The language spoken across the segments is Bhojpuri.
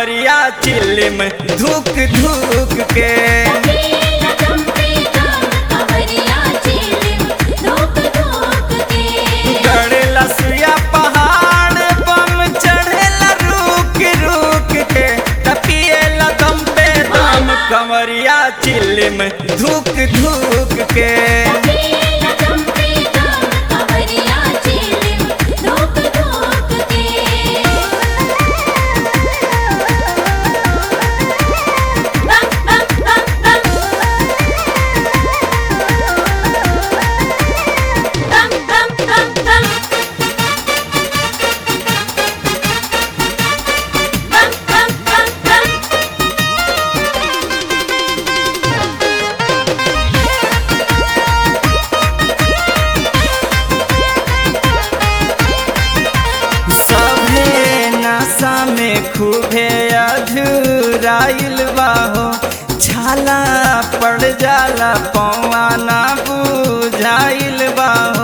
कमरिया चिल्लिम धुक धुक के तकेला चंपे दम कमरिया चिलिम धोक धोक के गड़ेला सुया पहाड़ बम चढ़ेला रुक रुक के तपिएला दम पे दम कमरिया चिल्लिम धुक धुक के तकेला चंपे दम कमरिया चिलिम धोक धोक के बम बम बम बम बम बम बम बम बम बम बम बम सभे नशा में खूबे अधूराइल बाहो छाला पड़ जाला पौआ ना बुझाइल बाहो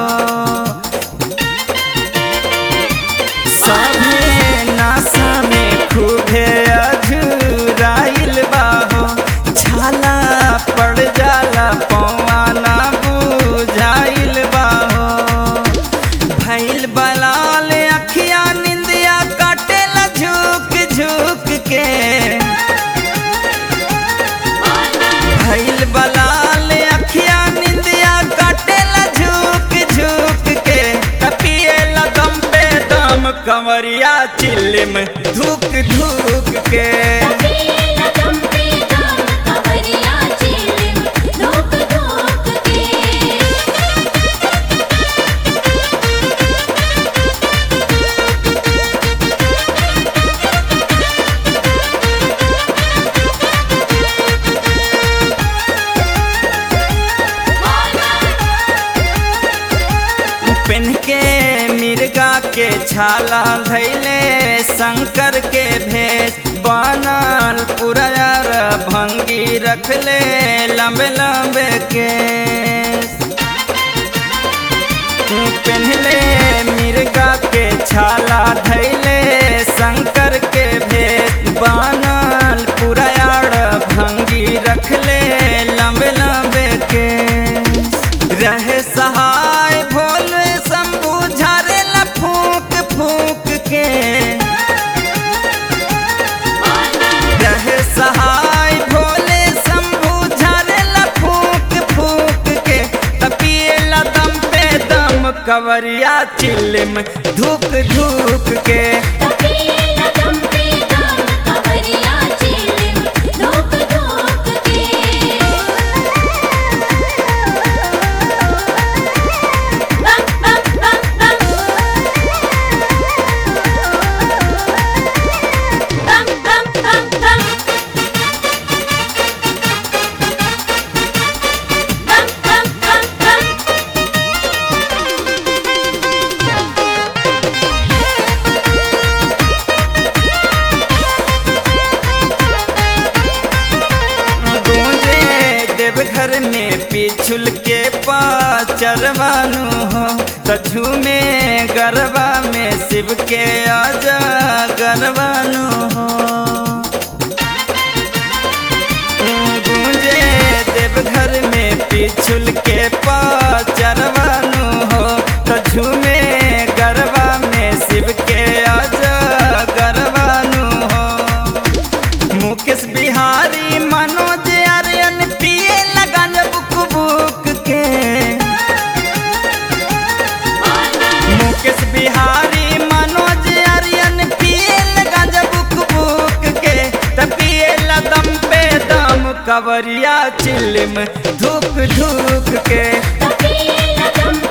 सभे नशा में खूबे अधूराइल बाहो छाला पड़ जाला पौआ ना बुझाइल बाहो भैल बलाल अखिया निंदिया काटेला झुक झुक के भैल बलाल अखिया निंदिया काटेला झुक झुक के तपिएला दम पे दम कमरिया चिल्लिम धुक धुक के तकेला चंपे दम कमरिया चिलिम धोक धोक के पेन के मिर्गा के छाला धैले शंकर के भेष बनल पुरयर भंगी रखले लंबे लंबे के पहले मिर्गा के छाला धैले शंकर के भेष बनल पुरयर भंगी रखले लंबे लंबे के रहे सहाय भोले शंभू झारेला फूक फूक के रहे सहाय भोले शंभू झारेला फूक फूक के तपिएला दम पे दम कवरिया चिल्लिम धुक धुक के तकेला चंपे दम कमरिया चिलिम धोक धोक के बम बम बम बम बम बम बम बम बम बम बम बम गूंजे देवघर में पिछुल के पाचरवानु हो कछु में गरबा में शिव के आजा गरबानु हो गूंजे देवघर में पिछुल के पाचरवानु हो कछु में गरबा में शिव के आजा गरबानु हो मुकेश बिहारी मनोज आर्यन पिए लगन बुक बुक के मुकेश बिहारी मनोज आर्यन पिए लगन बुक बुक के त पिए दम पे दम कवरिया चिल्लिम धुक धुक के तकेला चंपे